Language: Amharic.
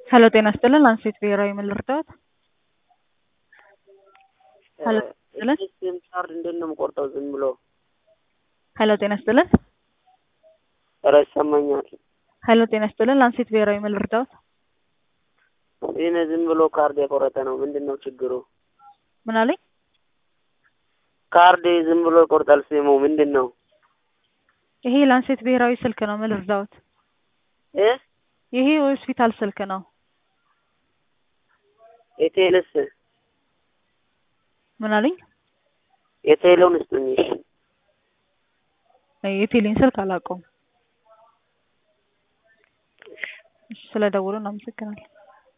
ሄሎ ጤና ይስጥልን ላንሴት ብሔራዊ ምን ልርዳዎት? ሄሎ ይስጥልን ሲም ካርድ እንዴት ነው የምቆርጠው? ዝም ብሎ ሄሎ ጤና ይስጥልን ኧረ ይሰማኛል። ሄሎ ጤና ይስጥልን ላንሴት ብሔራዊ ምን ልርዳዎት? ይህን ዝም ብሎ ካርድ የቆረጠ ነው። ምንድን ነው ችግሩ? ምን አለኝ? ካርድ ዝም ብሎ ይቆርጣል። ሲሙ ምንድን ነው? ይሄ ላንሴት ብሔራዊ ስልክ ነው። ምን ልርዳዎት? እ ይሄ የሆስፒታል ስልክ ነው። የቴልስ ምን አለኝ? የቴሌውን ስጡኝ። እሺ። የቴሌን ስልክ አላውቀውም። እሺ፣ ስለ ደውሉ እናመሰግናለን።